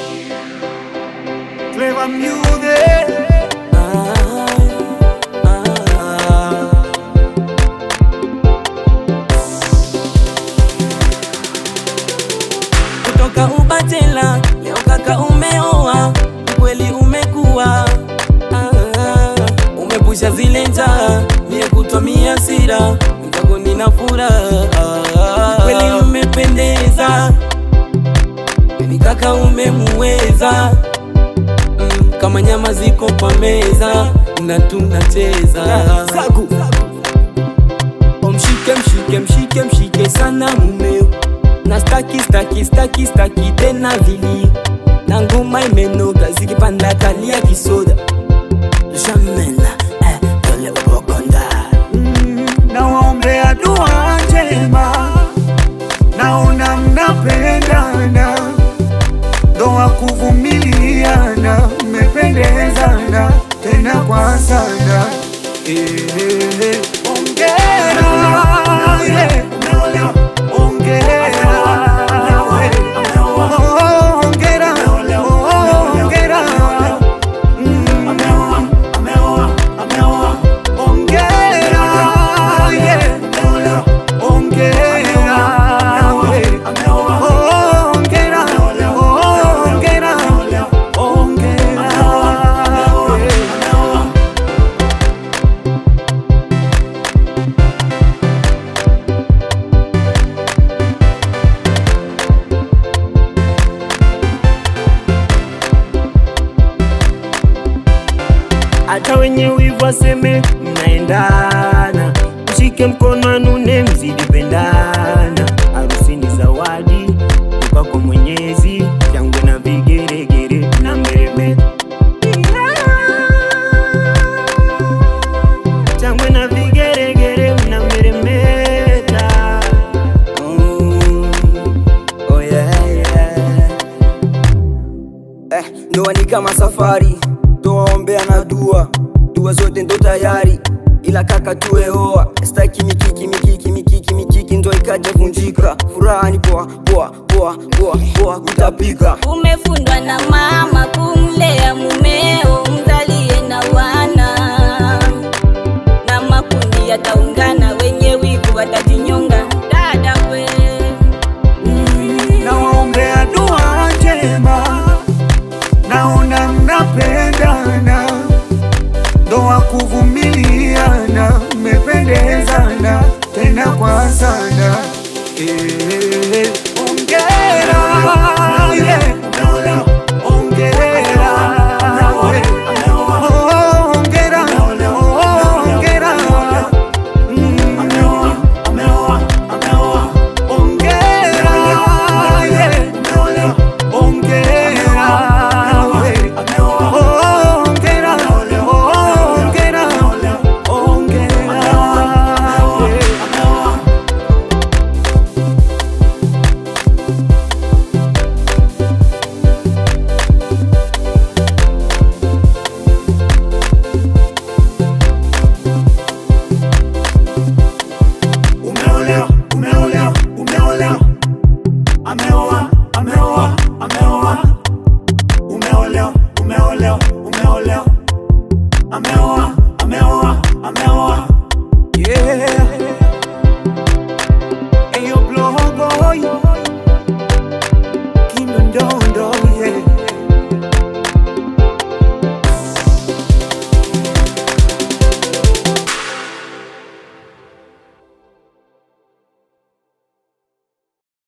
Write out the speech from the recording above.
Clever music. kutoka ubatela leo kaka umeoa kweli umekuwa ah, umepusha zile njaa mie kutwamia sira mwenzako nina furaha kweli umependeza kweli kaka umemuweza mm, kama nyama ziko kwa meza na tunacheza Sagu. Omshike mshike mshike mshike sana mumeo na staki staki staki staki tena vilio na ngoma imenoga zikipanda kalia kisoda jamena eh, tole ubogonda nawaombea dua njema, naona mnapendana, ndoa kuvumiliana, mmependezana tena kwa sana. Eh, eh, eh. Ongera, yeah. Ongera, yeah. Oh, ongera, oh, ongera. Mm. Ongera, yeah. Ongera, we. Oh, ongera, oh, ongera, ongera, we. hata wenye wivu waseme mnaendana mshike mkono anune mzidi pendana harusini zawadi toka kwa mwenyezi shangwe na vigeregere na mbeleme shangwe na vigeregere mna meremeta mm. oh yeah, yeah. eh, ndoa ni kama safari towaombea na dua dua zote ndo tayari ila kaka tuweoa staki mikiki mikiki mikiki mikiki ndo ikaja vunjika furaha ni poa poa poa poa poa kutapika Umefundwa na mama kumlea mumeo, mzalie na wana na makundi yataungana, wenye wivu watajinyonga. Dada we nawaombea dua njema, naona mnapendana, ndoa kuvumiliana, mmependezana tena kwa sana. Eh, eh, eh. Ongera, yeah. Ongera, we. Oh, ongera, oh, ongera. Mm. Ongera, yeah. Ongera, we. Oh, ongera, oh, ongera, ongera, we. Umeolewa, umeolewa, umeolewa. Ameoa, ameoa, ameoa. Umeolewa, umeolewa, umeolewa. Ameoa, ameoa, ameoa. Yeah. Hey, yo, blow boy. Kinondondo.